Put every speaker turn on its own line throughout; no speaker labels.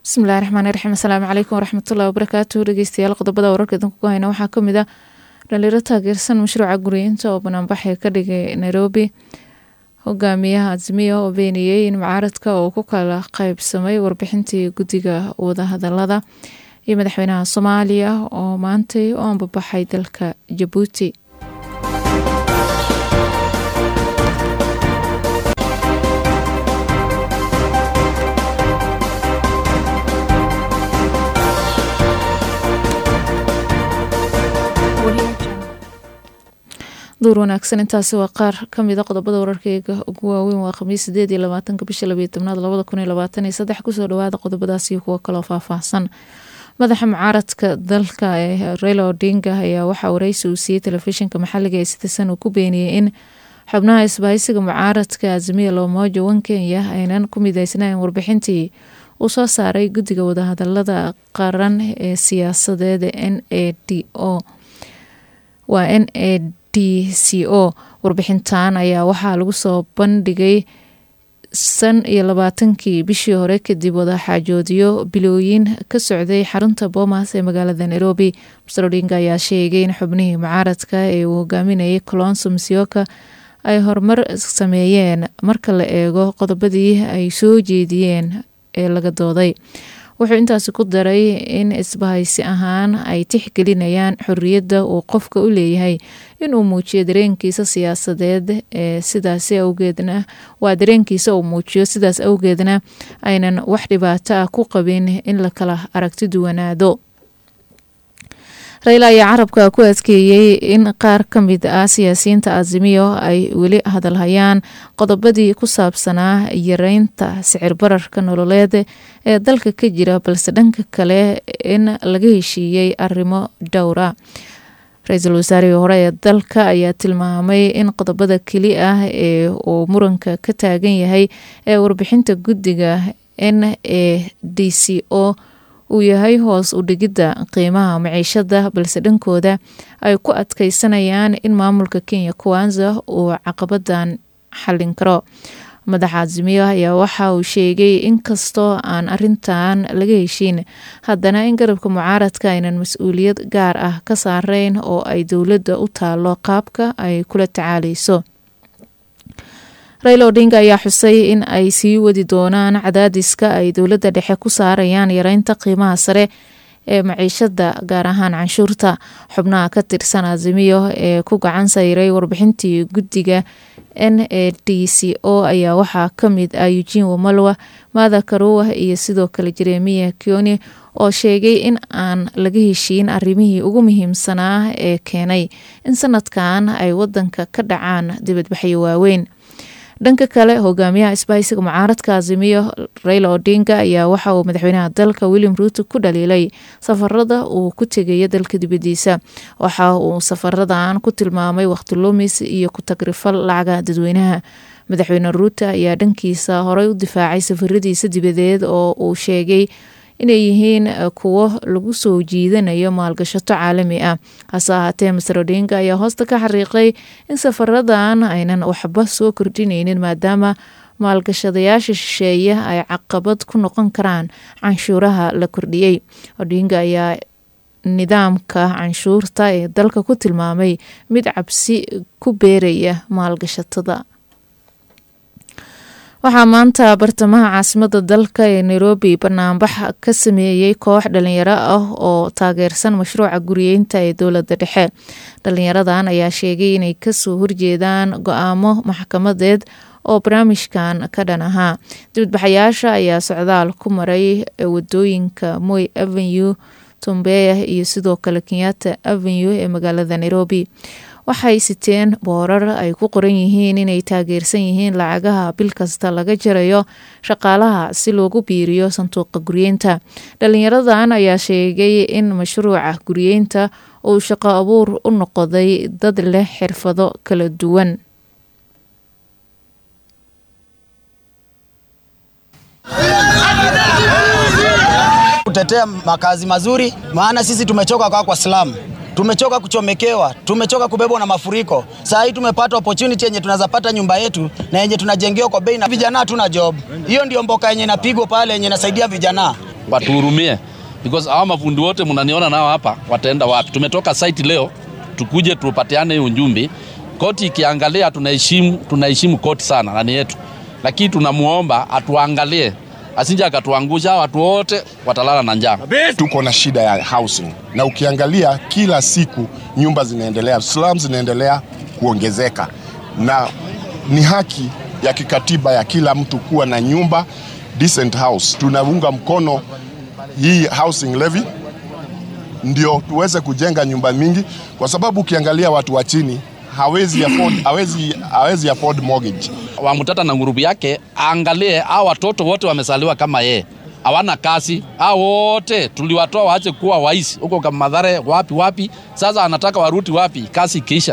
bismillahi raxmaani raxiim asalaamu calaykum waraxmatullahi wabarakaatu dhegeystayaal qodobada wararka idinku ku hayna waxaa kamid ah dhalinyaro taageersan mashruuca guriyeynta oo banaanbaxay ka dhigay nairobi hogaamiyaha azimiya oo beeniyey in mucaaradka uu ku kala qeybsamay warbixintii guddiga wadahadalada iyo madaxweynaha soomaaliya oo maantay u ambabaxay dalka jabuuti duur wanaagsan intaasi waa qaar kamida qodobada wararkeyga ugu waaweyn waa khamiis sideed iyo labaatanka bisha labayo tobnaad labada kun iyo labaatan iyo saddex kusoo dhawaada qodobadaas iyo kuwo kaloo faahfaahsan madaxa mucaaradka dalka ee raila odinga ayaa waxaa wareysi uu siiyey telefishinka maxaliga ee citizen uu ku beeniyey in xubnaha isbahaysiga mucaaradka azimiya loomojo wan kenya aynan ku mideysnayn warbixintii uu soo saaray guddiga wadahadalada qaran ee siyaasadeed n a d o waa n a d c o warbixintan ayaa waxaa lagu soo bandhigay san iyo labaatankii bishii hore kadib wadaxaajoodiyo bilooyin ka socday xarunta boomas ee magaalada nairobi master odinga ayaa sheegay in xubnihii mucaaradka ee uu hogaaminayay colonso msioka ay horumar sameeyeen marka la eego qodobadii ay soo jeediyeen ee laga dooday wuxuu intaasi ku daray in isbahaysi ahaan ay tixgelinayaan xoriyadda uu qofka u leeyahay inuu muujiyo dareenkiisa siyaasadeed ee sidaasi awgeedna waa dareenkiisa uu muujiyo sidaas awgeedna aynan wax dhibaato ah ku qabin in la kala aragti duwanaado rayla ayaa carabka ku adkeeyey in qaar ka mid ah siyaasiyiinta azimiyo ay weli hadalhayaan qodobadii ku saabsanaa yareynta sicir bararka nololeed ee dalka ka jira balse dhanka kale in laga heshiiyey arrimo dhowra ra-iisul wasaarihii hore ee dalka ayaa tilmaamay in qodobada keli ah ee uu muranka ka taagan yahay ee warbixinta guddiga n a d c o uu yahay hoos u dhigidda qiimaha maciishada balse dhankooda ay ku adkeysanayaan in maamulka kenya kuwanza uu caqabadan xallin karo madaxa azimiyo ayaa waxa uu sheegay in kastoo aan arintan laga heshiin haddana in garabka mucaaradka aynan mas-uuliyad gaar ah ka saareyn oo ay dowladda u taalo qaabka ay kula tacaaleyso raila odinga ayaa xusay in ay sii wadi doonaan cadaadiska ay dowladda dhexe ku saarayaan yareynta qiimaha sare ee maciishada gaar ahaan canshuurta xubnaha ka tirsan azimiyo ee ku gacan sayray warbixintii guddiga n a d c o ayaa waxaa kamid ah eugin wamalwa maada karuwa iyo sidoo kale jeremiya kioni oo sheegay in aan laga heshiin arrimihii ugu muhiimsanaa ee keenay in sanadkan ay wadanka ka dhacaan dibadbaxyo waaweyn dhanka kale hogaamiyaha isbahaysiga mucaaradka azimiyo raila odinga ayaa waxa uu madaxweynaha dalka william ruuto ku dhaliilay safarada uu ku tegaya dalka dibadiisa waxa uu safaradan ku tilmaamay waqti lumis iyo ku tagrifal lacaga dadweynaha madaxweyne ruuto ayaa dhankiisa horey u difaacay safaradiisa dibadeed oo uu sheegay inay yihiin kuwo lagu soo jiidanayo maalgashato caalami ah hase ahaatee master odinga ayaa hoosta ka xariiqay in safaradan aynan waxba soo kordhineynin maadaama maalgashadayaasha shisheeye ay caqabad ku noqon karaan canshuuraha la kordhiyey odinga ayaa nidaamka canshuurta ee dalka ku tilmaamay mid cabsi ku beeraya maalgashatada waxaa maanta bartamaha caasimada dalka ee nairobi banaanbax ka sameeyey koox dhalinyaro ah oo taageersan mashruuca guriyeynta ee dowlada dhexe dhalinyaradan ayaa sheegay inay kasoo horjeedaan go-aamo maxkamadeed oo barnaamijkan ka dhan ahaa dibadbaxayaasha ayaa socdaal ku maray wadooyinka moy avenue tombeya iyo sidoo kale kenyatta avenue ee magaalada nairobi waxay siteen boorar ay ku qoran yihiin inay taageersan yihiin lacagaha bil kasta laga jarayo shaqaalaha si loogu biiriyo sanduuqa guryeynta dhalinyaradan ayaa sheegay in mashruuca guryeynta uu shaqo abuur u noqday dad leh xirfado kala duwan
kutetea makazi mazuri, maana sisi tumechoka kwa kwa slamu tumechoka kuchomekewa, tumechoka kubebwa na mafuriko. Saa hii tumepata opportunity yenye tunaweza pata nyumba yetu na yenye tunajengewa kwa bei na vijana hatuna job. Hiyo ndio mboka yenye inapigwa pale yenye inasaidia vijana.
watuhurumie because hawa mafundi wote mnaniona nao hapa wataenda wapi? Tumetoka site leo tukuje tupatiane hiyo ujumbe. Koti ikiangalia, tunaheshimu tunaheshimu koti sana nani yetu, lakini tunamuomba atuangalie asije akatuangusha. Watu wote watalala na njaa.
Tuko na shida ya housing, na ukiangalia kila siku nyumba zinaendelea, slums zinaendelea kuongezeka, na ni haki ya kikatiba ya kila mtu kuwa na nyumba decent house. Tunaunga mkono hii housing levy ndio tuweze kujenga nyumba mingi, kwa sababu ukiangalia watu wa chini hawezi afford, hawezi, hawezi afford mortgage.
Wamutata na ngurubu yake aangalie, hao watoto wote wamesaliwa kama yeye, hawana kazi. Hao wote tuliwatoa waache kuwa waisi huko kama Madhare, wapi wapi. Sasa anataka waruti wapi? Kazi ikiisha.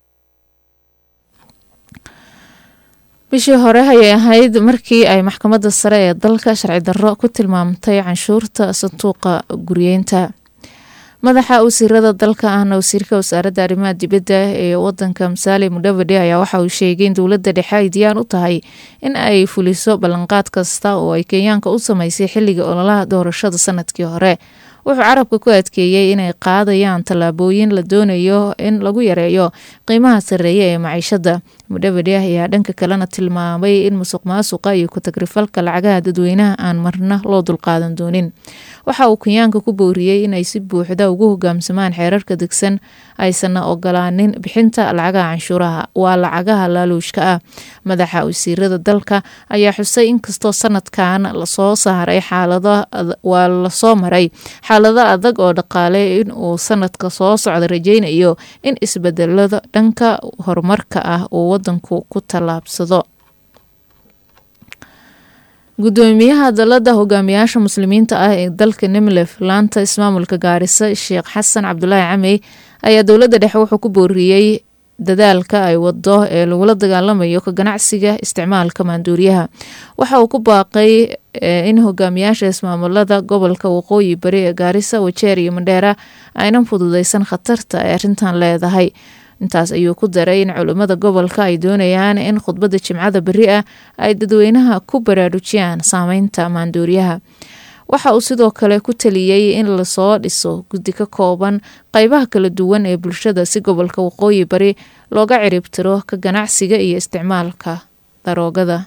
bishii hore ayay ahayd markii ay maxkamadda sare ee dalka sharci darro ku tilmaamtay canshuurta sanduuqa guryeynta madaxa wasiirada dalka ahna wasiirka wasaaradda arrimaha dibadda ee wadanka musaale mudhavadhe ayaa waxa uu sheegay in dowladda dhexe ay diyaan u tahay in ay fuliso ballanqaad kasta oo ay kenyaanka u sameysay xilliga ololaha doorashada sanadkii hore wuxuu carabka ku adkeeyey inay qaadayaan tallaabooyin la doonayo in lagu yareeyo qiimaha sarreeya ee maciishada mudhavadhe ayaa dhanka kalena tilmaamay in musuq maasuqa iyo ku-tagrifalka lacagaha dadweynaha aan marna loo dulqaadan doonin waxa uu kenyaanka ku booriyey inay si buuxda ugu hogaamsamaan xeerarka degsan aysanna ogolaanin bixinta lacagaha canshuuraha waa lacagaha laaluushka ah madaxa wasiirada dalka ayaa xusay inkastoo sanadkan lasoo saaray xaalado waa lasoo maray xaalado adag oo dhaqaale in uu sanadka soo socda rajeynayo in isbedelada dhanka horumarka ah uu wadanku ku tallaabsado gudoomiyaha dalada hogaamiyaasha muslimiinta ah ee dalka nemlef laanta ismaamulka gaarisa sheekh xasan cabdulaahi camey ayaa dowladda dhexe wuxuu ku booriyey dadaalka ay wado ee lagula dagaalamayo ka ganacsiga isticmaalka maanduuriyaha waxa uu ku baaqay in hogaamiyaasha ismaamulada gobolka waqooyi bari ee gaarisa wajeer iyo mandheera aynan fududeysan khatarta ay arrintan leedahay intaas ayuu ku daray in culimmada gobolka ay doonayaan in khudbadda jimcada beri ah ay dadweynaha ku baraarujiyaan saameynta maanduuriyaha waxa uu sidoo kale ku taliyey in lasoo dhiso guddi ka kooban qeybaha kala duwan ee bulshada si gobolka waqooyi bari looga ciribtiro ka ganacsiga iyo isticmaalka daroogada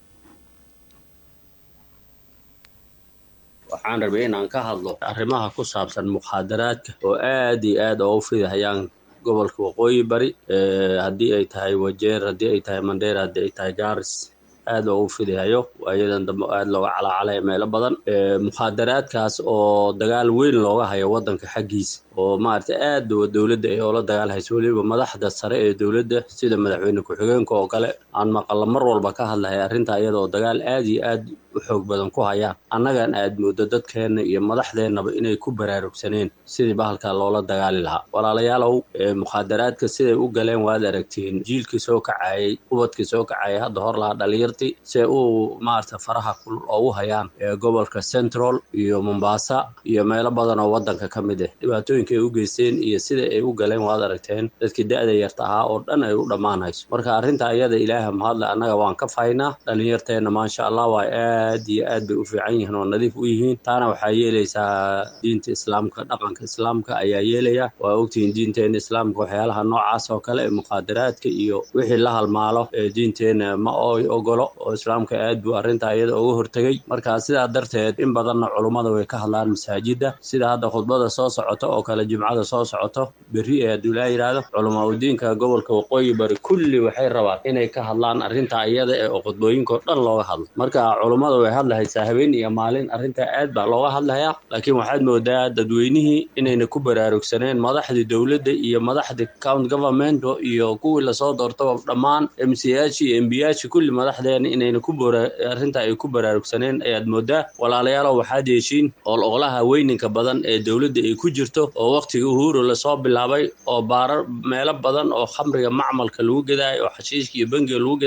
waxaan rabay inaan ka hadlo arrimaha ku saabsan mukhaadaraadka oo aad iyo aad oo u fidahayaan gobolka waqooyi bari haddii ay tahay wajeer haddii ay tahay mandheer haddii ay tahay gaaris aad loogu fidahayo waayadan dambe aad looga calaacalaya meelo badan mukhaadaraadkaas oo dagaal weyn looga hayo waddanka xaggiisa oo maaragtay aad dowladda ay oola dagaalhayso weliba madaxda sare ee dowladda sida madaxweyne ku-xigeenka oo kale aan maqalla mar walba ka hadlahay arrinta iyada oo dagaal aad iyo aad u xoog badan ku hayaan annagan aad mooddo dadkeenna iyo madaxdeennaba inay ku baraarugsaneen sidii bahalka loola dagaali lahaa walaalayaalow mukhaadaraadka siday u galeen waad aragtiin jiilkii soo kacayay ubadkii soo kacayay hadda hor lahaa dhalinyartii see uu maaragta faraha kulul oogu hayaan gobolka central iyo mombasa iyo meelo badan oo waddanka ka mid ah dhibaatooyinka ay u geysteen iyo sida ay u galeen waad aragteen dadkii da-da yarta ahaa oo dhan ay u dhammaanayso marka arrinta ayada ilaaha mahadle annaga waan ka faynaa dhalinyarteenna maasha allah waa aad iyo aad bay u fiican yihiin oo nadiif u yihiin taana waxaa yeelaysaa diinta islaamka dhaqanka islaamka ayaa yeelaya waa ogtihiin diinteena islaamka waxyaalaha noocaas oo kale ee mukhaadaraadka iyo wixii la halmaalo ee diinteena ma oy ogolo oo islaamka aad buu arrinta iyada uga hortegay marka sidaa darteed in badanna culummada way ka hadlaan masaajidda sida hadda khudbada soo socota oo kale jimcada soo socoto berri ee hadduu ilaa yidhaahdo culamaa udiinka gobolka waqooyi bari kulli waxay rabaan inay ka hadlaan arrinta iyada ee oo khudbooyinka oo dhan looga hadlo marka culummada way hadlahaysaa habeen iyo maalin arrinta aad baa looga hadlayaa laakiin waxaad moodaa dadweynihii inayna ku baraarugsaneen madaxdii dowladda iyo madaxdii county government iyo kuwii lasoo doortaba dhammaan mcayaashii iyo embiyaashii kulli madaxdeena inayna ku arrinta ay ku baraarugsaneen ayaad moodaa walaalayaalow waxaad yeeshiin ololaha weyninka badan ee dowladda ay ku jirto oo waqtigii uhuru lasoo bilaabay oo baarar meelo badan oo khamriga macmalka lagu gadaayo oo xashiishka iyo bengiga lagu gadaayo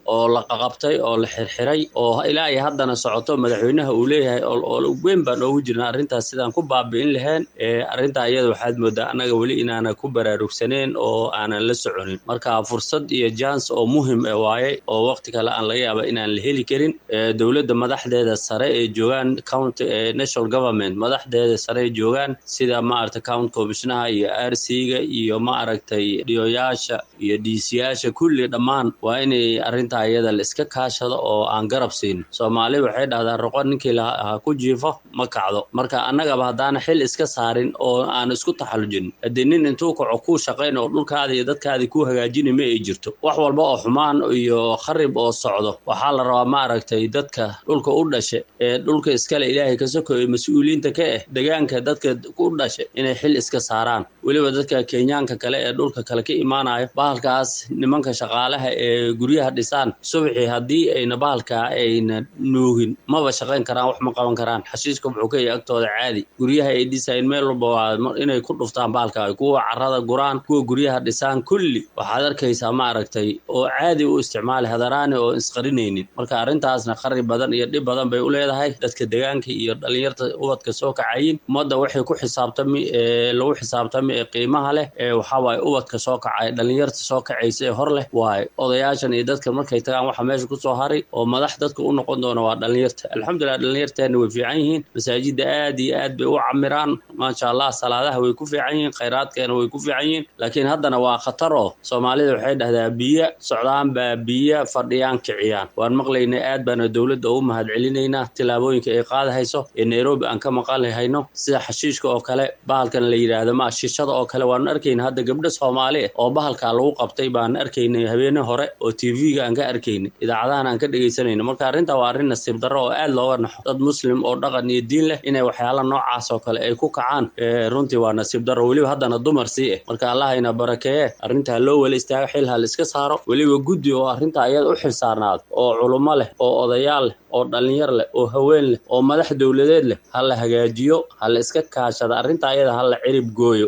oo la qaqabtay oo la xirxiray oo ilaa iyo haddana socoto madaxweynaha uu leeyahay oo weyn baan oogu jirnaa arrintaas sidaan ku baabi'in lahayn arrintaa iyada waxaad moodaa annaga weli inaana ku baraarugsaneen oo aanan la soconin marka fursad iyo jans oo muhim e waaye oo waqti kale aan laga yaaba inaan la heli karin dowladda madaxdeeda sare ee joogaan county national government madaxdeeda sare ee joogaan sida maaragtay county commissionaha iyo r c-ga iyo maaragtay dhiyoyaasha iyo dhiisiyaasha kulli dhammaan waa inay arrintaa iyada la iska kaashado oo aan garab siin soomaali waxay dhahdaa roqo ninkii ha ku jiifo ma kacdo marka annagaba haddaana xil iska saarin oo aan isku taxallujin haddii nin intuu kaco kuu shaqayn oo dhulkaada iyo dadkaadii kuu hagaajini ma ay jirto wax walba oo xumaan iyo kharib oo socdo waxaa la rabaa maaragtay dadka dhulka u dhasha ee dhulka iskale ilaahay ka sokoyo mas-uuliyiinta ka ah degaanka dadka u dhasha inay xil iska saaraan weliba dadka kenyaanka kale ee dhulka kale ka imaanayo bahalkaas nimanka shaqaalaha ee guryaha dhisaan subaxii haddii ayna bahalkaa ayna nuugin maba shaqayn karaan wax ma qaban karaan xashiiska wuxuu ka yahay agtooda caadi guryaha ay dhisayn meel walba waa inay ku dhuftaan bahalka kuwa carrada guraan kuwa guryaha dhisaan kulli waxaad arkaysaa maaragtay oo caadi u isticmaali hadaraani oo isqarinaynin marka arrintaasna qari badan iyo dhib badan bay u leedahay dadka degaanka iyo dhalinyarta ubadka soo kacayin ummadda waxay ku xisaabtami lagu xisaabtami ee qiimaha leh ee waxaa waaye ubadka soo kacay dhalinyarta soo kacaysa ee hor leh waaye odayaashan iyo dadka markay tagaan waxa meesha kusoo haray oo madax dadka u noqon doona waa dhalinyarta alxamdulilah dhalinyarteena way fiican yihiin masaajida aad iyo aad bay u camiraan maasha allah salaadaha way ku fiican yihiin khayraadkeena way ku fiican yihiin laakiin haddana waa khatar oo soomaalida waxay dhahdaa biyo socdaan baa biyo fadhiyaan kiciyaan waan maqlaynay aad baana dowladda ugu mahad celinaynaa tillaabooyinka ay qaadahayso ee nairobi aan ka maqalhayno sida xashiishka oo kale bahalkan la yidhaahdo ma shishada oo kale waanu arkayna hadda gabdho soomaali ah oo bahalkaa lagu qabtay baan arkaynay habeene hore oo tv-ga aan ka arkaynay idaacadahan aan ka dhegaysanayno marka arrintaa waa arrin nasiib darro oo aad looga naxo dad muslim oo dhaqan iyo diin leh inay waxyaala noocaas oo kale ay ku kacaan runtii waa nasiib darro weliba haddana dumar sii ah marka allahayna barakeeye arrintaa loo wala istaago xil ha la iska saaro weliba guddi oo arrintaa iyada u xil saarnaado oo culummo leh oo odayaal leh oo dhallinyar leh oo haween leh oo madax dowladeed leh ha la hagaajiyo ha la iska kaashada arrintaa iyada ha la cirib gooyo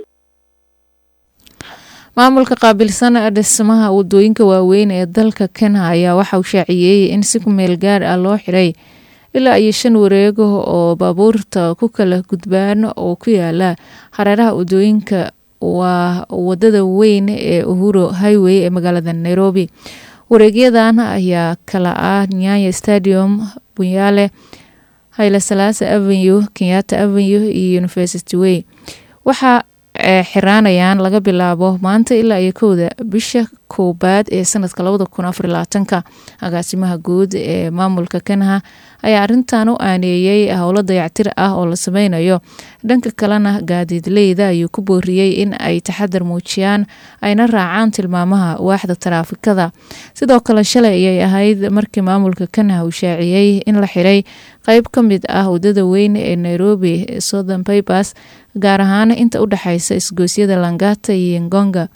maamulka qaabilsan dhismaha wadooyinka waaweyn ee dalka kenya ayaa waxa uu shaaciyey in si ku meel gaar ah loo xiray ilaa iyo shan wareego oo baabuurta ku kala gudbaan oo ku yaala hareeraha wadooyinka waa wadada weyn ee uhuru highway ee magaalada nairobi wareegyadan ayaa kala ah nyanya stadium bunyaale hayle salaasa avenue kenyatta avenue iyo university way waxaa xiraanayaan laga bilaabo maanta ilaa iyo kowda bisha koobaad ee sanadka labada kun afar labaatanka agaasimaha guud ee maamulka kanaha ayaa arintan u aaneeyey howlo dayactir ah oo la sameynayo dhanka kalena gaadiidleyda ayuu ku booriyey in ay taxadar muujiyaan ayna raacaan tilmaamaha waaxda taraafikada sidoo kale shalay ayay ahayd markii maamulka kanaha uu shaaciyey in la xiray qeyb ka mid ah wadada weyn ee nairobi southern papers gaar ahaan inta u dhexeysa isgoosyada langata iyo ngonga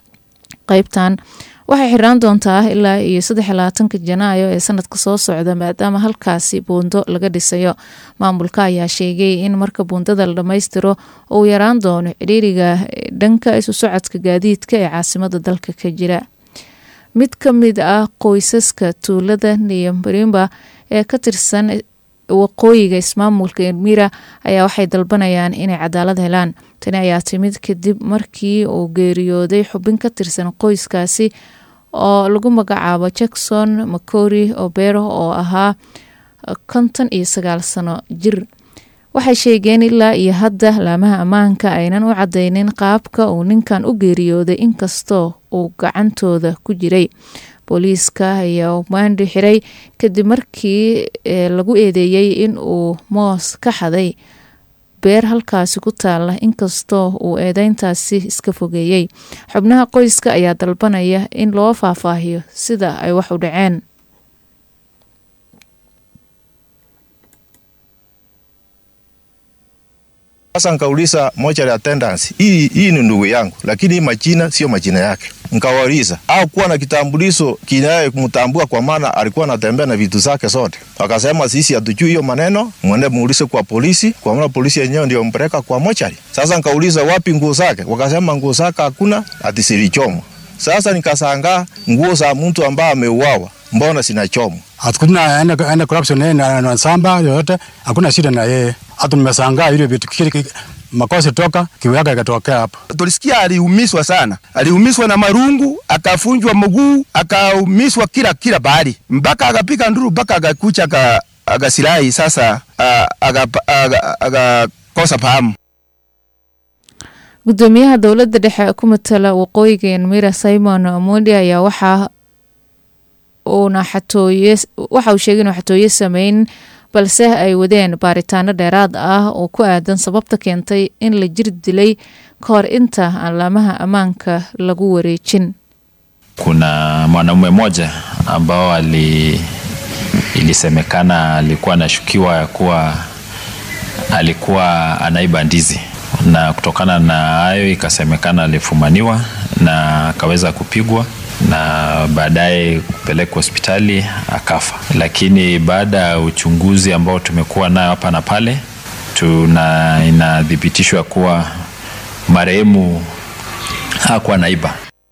qeybtan waxay xiraan doontaa ilaa iyo saddex labaatanka janaayo ee sanadka soo socda maadaama halkaasi buundo laga dhisayo maamulka ayaa sheegay in marka buundada la dhammaystiro uu yaraan doono cidhiiriga dhanka isu socodka gaadiidka ee caasimada dalka ka jira mid ka mid ah qoysaska tuulada niyambarimba ee ka tirsan waqooyiga ismaamulka elmira ayaa waxay dalbanayaan inay cadaalad helaan tani ayaa timid kadib markii uu geeriyooday xubin ka tirsan qoyskaasi oo lagu magacaabo jackson macori obero oo ahaa konton iyo sagaal sano jir waxay sheegeen ilaa iyo hadda laamaha ammaanka aynan u cadeynin qaabka uu ninkan u geeriyooday inkastoo uu gacantooda ku jiray booliiska ayaa maandhi xiray kadib markii lagu eedeeyey in uu moos ka xaday beer halkaasi ku taala inkastoo uu eedeyntaasi iska fogeeyey xubnaha qoyska ayaa dalbanaya in loo faahfaahiyo sida ay wax u dhaceen
Sasa nkauliza moja ya attendance, hii hii ni ndugu yangu, lakini hii majina sio majina yake. Nkawauliza au kuwa na kitambulisho kinaye kumtambua, kwa maana alikuwa anatembea na vitu zake zote. Wakasema sisi hatujui hiyo maneno, mwende muulize kwa polisi, kwa maana polisi yenyewe ndio mpeleka kwa mochari. Sasa nkauliza wapi nguo zake, wakasema nguo zake hakuna, ati zilichomwa. Sasa nikasangaa nguo za mtu ambaye ameuawa mbona sinachomwa?
Hakuna ene ene corruption yeye na na samba yoyote, hakuna shida na yeye. Hata nimeshangaa ile vitu kile ki- makosa toka kiwe yake ikatokea hapo.
tulisikia aliumizwa sana, aliumizwa na marungu, akafunjwa mguu, akaumizwa kila kila bahari, mpaka akapiga nduru, mpaka akakucha aka- akasirai sasa, ah, akapa- aga- akakosa fahamu.
gudoomiyaha dowladda dhexe ku matala waqooyiga enmira simon mondi ayaa waxa uuna xatooye waxa uu sheegay inuu xatooye sameyn balse ay wadeen baaritaano dheeraad ah oo ku aadan sababta keentay in la jir dilay ka hor inta aan laamaha ammaanka lagu wareejin
kuna mwanaume mmoja ambao ali ilisemekana alikuwa anashukiwa ya kuwa alikuwa anaiba ndizi na kutokana na hayo ikasemekana alifumaniwa na akaweza kupigwa na baadaye kupelekwa hospitali akafa lakini baada ya uchunguzi ambao tumekuwa nayo hapa na pale tuna inathibitishwa kuwa marehemu hakuwa naiba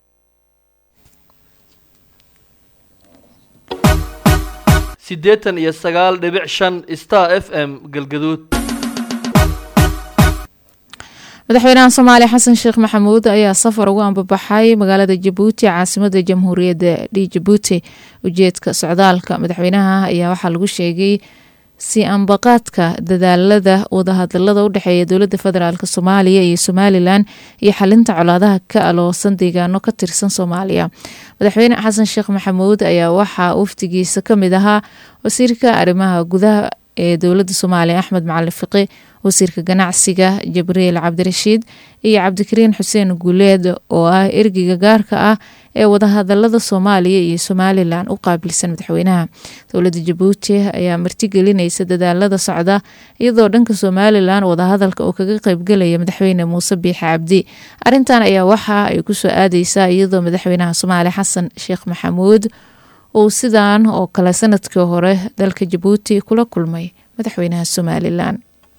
siddeetan iyo sagaal dhibic shan star f m galgaduud
madaxweynaha soomaaliya xasan sheekh maxamuud ayaa safar ugu ambabaxay magaalada jabuuti caasimada jamhuuriyadda d jabuuti ujeedka socdaalka madaxweynaha ayaa waxaa lagu sheegay si ambaqaadka dadaalada wadahadalada u dhexeeya dowladda federaalk soomaaliya iyo somalilan iyo xalinta colaadaha ka aloosan deegaano ka tirsan soomaaliya madaxweyne xasan sheekh maxamuud ayaa waxaa wafdigiisa kamid ahaa wasiirka arrimaha gudaha ee dowladda soomaaliya axmed macalin fiqi wasiirka ganacsiga jibriil cabdirashiid iyo cabdikariin xuseen guuleed oo ah ergeyga gaarka ah ee wadahadalada soomaaliya iyo somalilan u qaabilsan madaxweynaha dowladda jabuuti ayaa martigelinaysa dadaalada socda iyadoo dhanka somalilan wadahadalka oo kaga qeybgelaya madaxweyne muuse biixi cabdi arintan ayaa waxa ay kusoo aadeysaa iyadoo madaxweynaha soomaaliya xasan sheekh maxamuud uu sidaan oo kale sanadkii hore dalka jabuuti kula kulmay madaxweynaha somalilan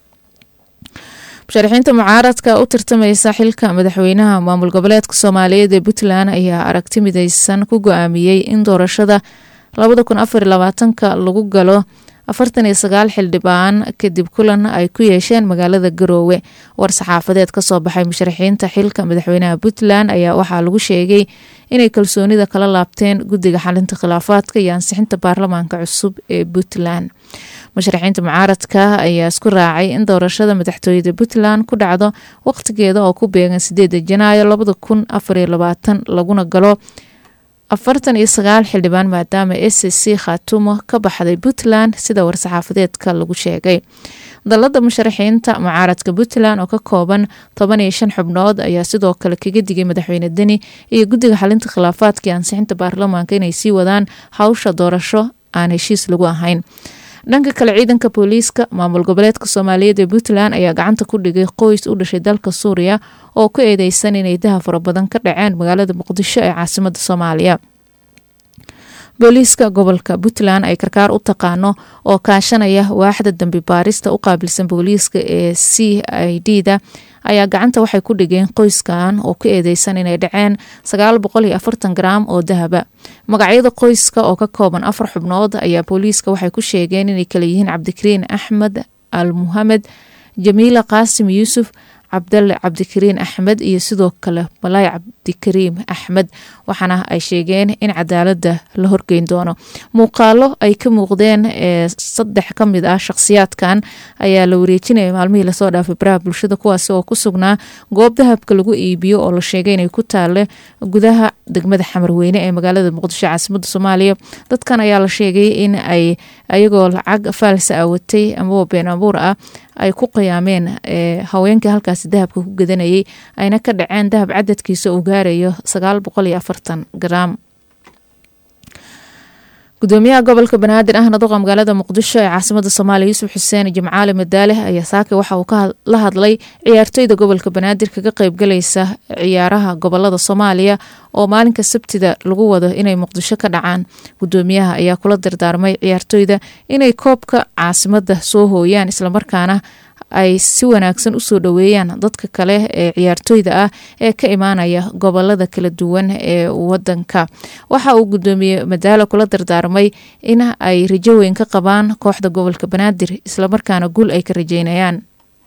musharaxiinta mucaaradka u tartamaysa xilka madaxweynaha maamul goboleedka soomaaliyeed ee puntland ayaa aragti mideysan ku go-aamiyey in doorashada labada kun afar labaatanka lagu galo afartan iyo sagaal xildhibaan kadib kulan ay ku yeesheen magaalada garoowe war saxaafadeed kasoo baxay musharaxiinta xilka madaxweynaha puntland ayaa waxaa lagu sheegay inay kalsoonida kala laabteen guddiga xalinta khilaafaadka iyo ansixinta baarlamaanka cusub ee puntland musharaxiinta mucaaradka ayaa isku raacay in doorashada madaxtooyada puntland ku dhacdo waqtigeeda oo ku beegan sideeda janaayo labada kun afariyo labaatan laguna galo afartan iyo sagaal xildhibaan maadaama s c khaatumo ka baxday puntland sida war-saxaafadeedka lagu sheegay dalada musharaxiinta mucaaradka puntland oo ka kooban toban iyo shan xubnood ayaa sidoo kale kaga digay madaxweyne deni iyo guddiga xalinta khilaafaadka iyo ansixinta baarlamaanka inay sii wadaan hawsha doorasho aan heshiis lagu ahayn dhanka kale ciidanka booliiska maamul goboleedka soomaaliyeed ee puntland ayaa gacanta ku dhigay qoys u dhashay dalka suuriya oo ku eedeysan inay daha fara badan ka dhaceen magaalada muqdisho ee caasimada soomaaliya booliiska gobolka puntland ay karkaar u taqaano oo kaashanaya waaxda dambi baarista u qaabilsan booliiska ee c i d da ayaa gacanta waxay ku dhigeen qoyskan oo ku eedeysan inay dhaceen sagaal boqol iyo afartan garaam oo dahaba magacyada qoyska oo ka kooban afar xubnood ayaa booliiska waxay ku sheegeen inay kala yihiin cabdikariin axmed al muhamed jamiila qaasim yuusuf cabdalle cabdikariin axmed iyo sidoo kale malaay cabdikariim axmed waxaana ay sheegeen in cadaalada la horgeyn doono muuqaalo ay ka muuqdeen ee saddex ka mid ah shakhsiyaadkan ayaa la wareejinaya maalmihii lasoo dhaafay baraha bulshada kuwaasi oo ku sugnaa goob dahabka lagu iibiyo oo la sheegay inay ku taale gudaha degmada xamarweyne ee magaalada muqdisho caasimada soomaaliya dadkan ayaa la sheegay in ay ayagoo lacag faalsa ah watay amaba been abuur ah ay ku qiyaameen haweenkii halkaasi dahabka ku gadanayay ayna ka dhaceen dahab cadadkiisa uu gaarayo sagaal boqol iyo afartan garaam gudoomiyaha gobolka banaadir ahna duqa magaalada muqdisho ee caasimada soomaaliya yuusuf xuseen jimcaali madaale ayaa saake waxa uu la hadlay ciyaartoyda gobolka banaadir kaga qeybgalaysa ciyaaraha gobolada soomaaliya oo maalinka sabtida lagu wado inay muqdisho ka dhacaan gudoomiyaha ayaa kula dardaarmay ciyaartoyda inay koobka caasimada soo hooyaan islamarkaana ay si wanaagsan usoo dhoweeyaan dadka kale ee ciyaartooyda ah ee ka imaanaya gobolada kala duwan ee wadanka waxa uu gudoomiye madaalo kula dardaarmay in ay rajo weyn ka qabaan kooxda gobolka banaadir islamarkaana guul ay ka rajeynayaan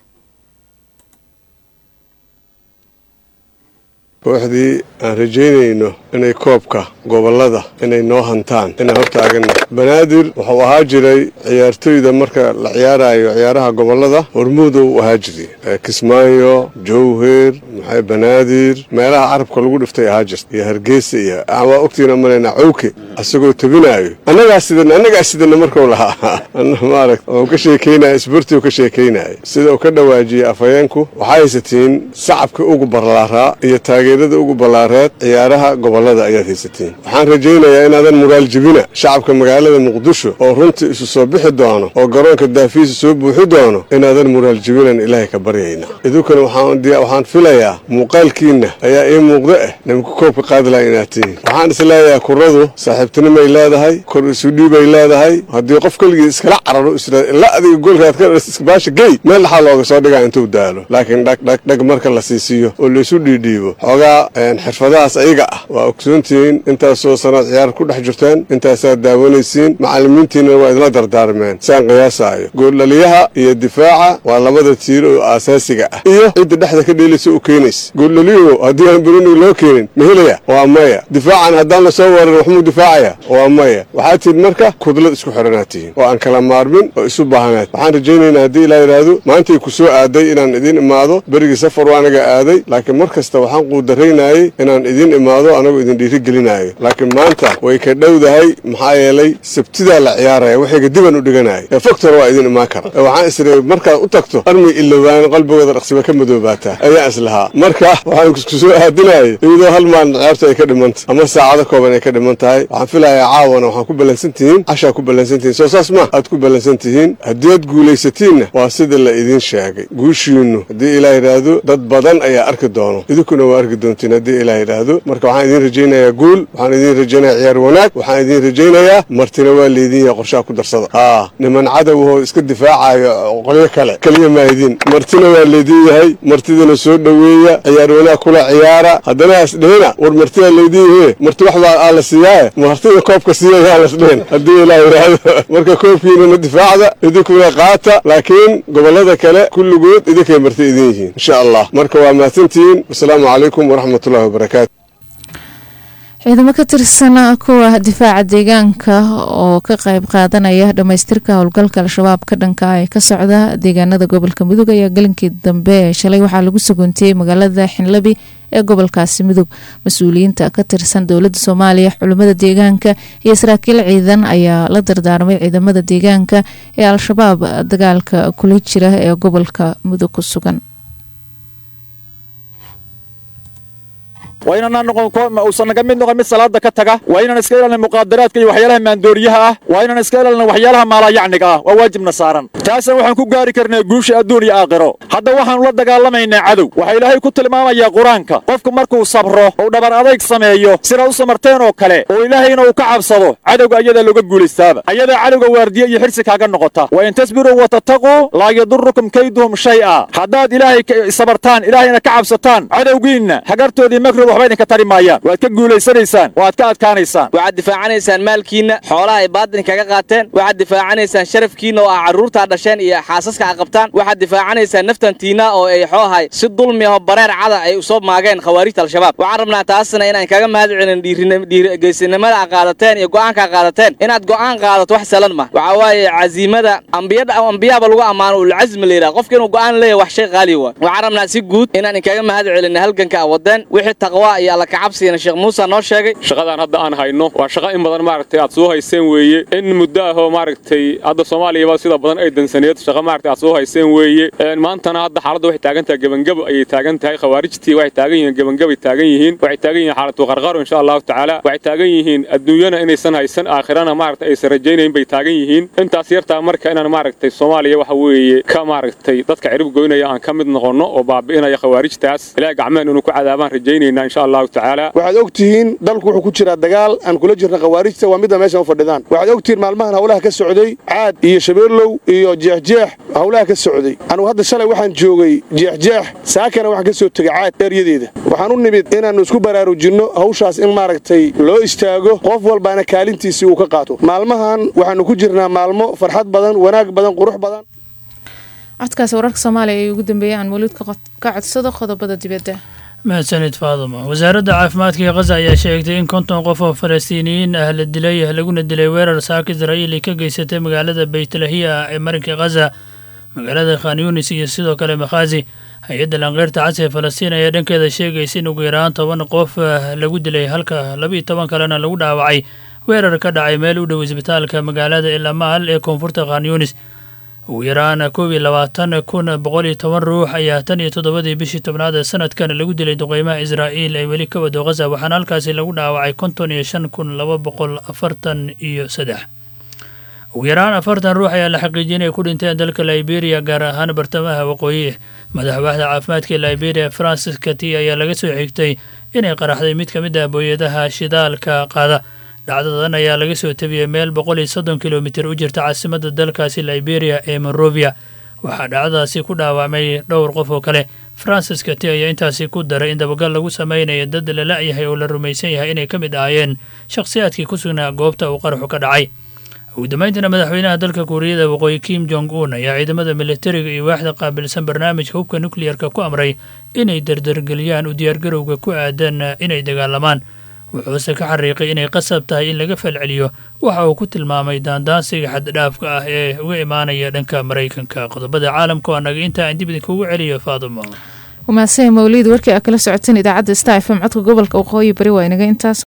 kooxdii aan rajaynayno inay koobka gobolada inay noo hantaan inaan hortaagana banaadir wuxuu ahaa jiray ciyaartoyda marka la ciyaarayo ciyaaraha gobolada hormuudu u ahaa jiray kismaayo jowher maxay banaadir meelaha carabka lagu dhiftay ahaa jirta iyo hargeysa iyo waa ogtiina malaynaa cowke asagoo tabinaayo annagaa sidan annagaa sidana markuu lahaa maaragt oo ka sheekeynaya isbortiu ka sheekeynaya sida uu ka dhawaajiyey afhayeenku waxaa haysatiin sacabkii ugu barlaaraa iyo taageerada ugu ballaareed ciyaaraha gobolada ayaad haysatiin waxaan rajaynayaa inaadan muraal jebina shacabka magaalada muqdisho oo runtii isu soo bixi doono oo garoonka daafiisa soo buuxi doono inaadan muraal jebinan ilaahay ka baryayna idinkuna waxaan filayaa muuqaalkiinna ayaa ii muuqda ah nimka koobka qaadilaa inaad tihiin waxaan isleeyahay kuradu saaxiibtinimay leedahay kor isu dhiibay leedahay haddii qof keligii iskala cararo isra ila adiga goolkaad ka baasha gey meel dhaxaa looga soo dhigaa intuu daalo laakiin dhag dhag dhag marka la siisiiyo oo laysu dhiidhiibo xoogaa xirfadahaas ayaga ah waa ogsoontihiin intaasoo sanaad ciyaar ku dhex jirteen intaasaad daawanaysiin macallimiintiina waa idla dardaarmeen saan qiyaasaayo gooldhaliyaha iyo difaaca waa labada tiiro oo aasaasiga ah iyo cidda dhexda ka dheelaysa u keenaysa gooldhaliyuhu haddii aan beruniga loo keenin ma helaya waa maya difaacan haddaan la soo weeran waxmuu difaacaya waa maya waxaad tihiin marka kudlad isku xidhanaad tihiin oo aan kala maarmin oo isu baahanaad waxaan rajaynaynaa haddii ilaa yidhaahdo maantay ku soo aaday inaan idiin imaado berigii safar waa anaga aaday laakiin mar kasta waxaan quudaraynayay inaan idiin imaado anagoo idin dhiirigelinaayo laakiin maanta way ka dhowdahay maxaa yeelay sabtidaa la ciyaaraya waxayga diban u dhiganaya ee fogtor waa idin imaan kara ee waxaan isiri markaad u tagto armay ilowaan qalbigooda dhaqsiba ka madoobaataa ayaan islahaa marka waxaan ku soo aadinayay iyadoo hal maalin ciyaarta ay ka dhimanta ama saacado kooban ay ka dhiman tahay waxaan filayaa caawana waxaan ku ballansan tihiin cashaa ku ballansan tihiin soo saas ma aad ku ballansan tihiin haddii aad guulaysatiinna waa sida la idiin sheegay guushiinnu haddii ilaah yidhaahdo dad badan ayaa arki doono idinkuna waa arki doontiin haddii ilaah yidhaahdo marka waxaan idiin rajaynayaa guul waxaan idiin rajaynayaa ciyaar wanaag waxaan idiin rajaynayaa martina waa leydin yahay qorshaha ku darsada haa niman cadowahoo iska difaacayo qolyo kale keliya maahidin martina waa leydin yahay martidana soo dhoweeya ciyaar wanaag kula ciyaara haddana hasdhehina war martidaa leydin yahe marti waxbaa aa la siiyaaye martida koobka siiya yaa lasdhehen haddii ilaah yidhaahdo marka koobkiinana difaacda idinkuna qaata laakiin gobolada kale kulligood idinkay marti idin yihiin insha allah marka waa mahadsantihiin wasalaamu calaykum waraxmatullahi wabarakaatu
ciidamo ka tirsan kuwa difaaca deegaanka oo ka qayb qaadanaya dhamaystirka howlgalka al-shabaab ka dhanka ee ka socda deegaanada gobolka mudug ayaa galinkii dambe shalay waxaa lagu suguntiyey magaalada xinlabi ee gobolkaasi mudug mas-uuliyiinta ka tirsan dowladda soomaaliya culimmada deegaanka iyo saraakiil ciidan ayaa la dardaarmay ciidamada deegaanka ee al-shabaab dagaalka kula jira ee gobolka mudug ku sugan
waa inaan noqon uusan naga mid noqon mid salaada ka taga waa inaan iska ilaalina muqaadaraadka iyo waxyaalaha maandooriyaha ah waa inaan iska ilaalina waxyaalaha maalayacniga ah waa waajibna saaran taasna waxaan ku gaari karnaa guusha adduun iyo aakhiro hadda waxaanu la dagaalamaynaa cadow waxaa ilaahay ku tilmaamayaa qur-aanka qofku markuu sabro ou dhabar adayg sameeyo sidaa u samarteen oo kale oo ilaahayna uu ka cabsado cadowga ayadaa looga guulaystaaba ayadaa cadowga waardiya iyo xirsi kaaga noqota wa in tasbiruu wa tattaquu laa yadurukum kayduhum shay'a haddaad ilaahay sabartaan ilaahayna ka cabsataan cadowgiinna hagartoodii makrod waxba idinka tari maayaan waad ka guulaysanaysaan waad ka adkaanaysaan
waxaad difaacanaysaan maalkiinna xoolaha ay baadin kaga qaateen waxaad difaacanaysaan sharafkiinna oo ah carruurtaa dhasheen iyo xaasaska a qabtaan waxaad difaacanaysaan naftantiinna oo ay xoohay si dulmi aho bareer cada ay usoo maageen khawaarijta al-shabaab waxaan rabnaa taasna inaan kaga mahad celin dhiirigeysinimada a qaadateen iyo go'aanka a qaadateen inaad go'aan qaadato wax salan ma waxaa waaye casiimada ambiyaaba lagu ammaano ulcasmi la yidhaha qofka inuu go'aan leeyahay wax shay qaaliya waa waxaan rabnaa si guud inaan inkaga mahad celin halganka a wadeen wixii taqwa iyo alla kacabsigana sheekh muuse noo sheegay
shaqadan hadda aan hayno waa shaqo in badan maaragtay aad soo hayseen weeye in muddo ahoo maaragtay hadda soomaaliyaba sida badan ay dansaneed shaqo maaragtay aad soo hayseen weeye maantana hadda xaaladda waxay taagan tahay gebangabo ayay taagan tahay khawaarijtii waxay taagan yihiin gebangabay taagan yihiin waxay taagan yihiin xaalatu qarqaro insha allahu tacaala waxay taagan yihiin adduunyana inaysan haysan aakhirana maaragtay aysan rajaynayn bay taagan yihiin intaas yartaa marka inaan maaragtay soomaaliya waxa weeye ka maaragtay dadka cirib goynaya aan ka mid noqonno oo baabi'inaya khawaarijtaas ilaahay gacmeen inuu ku cadaabaan rajaynayna insha allahu tacaala
waxaad og tihiin dalku wuxuu ku jiraa dagaal aan kula jirna khawaarijta waa midda meeshan u fadhidaan waxaad og tihiin maalmahan howlaha ka socday caad iyo shabeellow iyo jeexjeex howlaha ka socday anugu hadda shalay waxaan joogay jeexjeex saakana waxaan ka soo tegay caad dheeryadeeda waxaan u nimid inaannu isku baraarujinno hawshaas in maaragtay loo istaago qof walbaana kaalintiisii uu ka qaato maalmahan waxaannu ku jirnaa maalmo farxad badan wanaag badan qurux badan
codkaasi wararka soomaaliya ay ugu dambeeyay aan waliid ka codsado qodobada dibadda
mahadsanid faaduma wasaaradda caafimaadka ee khaza ayaa sheegtay in konton qof oo falastiiniyiin ah la dilay laguna dilay weerar saaka israa'iil ay ka geysatay magaalada beytlahiya ee marinka khaza magaalada khan yunis iyo sidoo kale makhazi hay-adda lanqeyrta cas ee falastiin ayaa dhankeeda sheegaysa in ugu yaraan toban qof lagu dilay halka labaiyo toban kalena lagu dhaawacay weerar ka dhacay meel u dhow isbitaalka magaalada elamaal ee koonfurta khan yunis ugu yaraan koob iyo labaatan kun boqol iyo toban ruux ayaa tan iyo toddobadii bishii tobnaad ee sanadkan lagu dilay duqeymaha israa'iil ay weli ka wado khaza waxaana halkaasi lagu dhaawacay konton iyo shan kun laba boqol afartan iyo saddex ugu yaraan afartan ruux ayaa la xaqiijiyay inay ku dhinteen dalka liberia gaar ahaan bartamaha waqooyi madax waaxda caafimaadka ee liberia francis kati ayaa laga soo xigtay inay qaraxday mid ka mid ah booyadaha shidaalka qaada dhacdadan ayaa laga soo tabiyey meel boqol iyo soddon kilomitir u jirta caasimadda dalkaasi liberia ee monrovia waxaa dhacdadaasi ku dhaawacmay dhowr qof oo kale francis kati ayaa intaasi ku daray in dabagal lagu sameynaya dad la la-yahay oo la rumaysan yahay inay ka mid ahaayeen shakhsiyaadkii ku sugnaa goobta uu qaraxu ka dhacay ugu dambeyntiina madaxweynaha dalka kuuriyada waqooyi kim jong un ayaa ciidamada militariga iyo waaxda qaabilsan barnaamijka hubka nukliyarka ku amray inay dardargeliyaan u diyaargarowga ku aadan inay dagaalamaan wuxuuse ka xariiqay inay qasab tahay in laga falceliyo waxa uu ku tilmaamay daandaansiga xaddhaafka ah ee uga imaanaya dhanka maraykanka qodobada caalamka waa naga inta aan dib idinkugu celiyo faadumo
wamaasee mawliid warkii aa kala socoteen idaacadda star f m codka gobolka waqooyi bari waa inaga intaas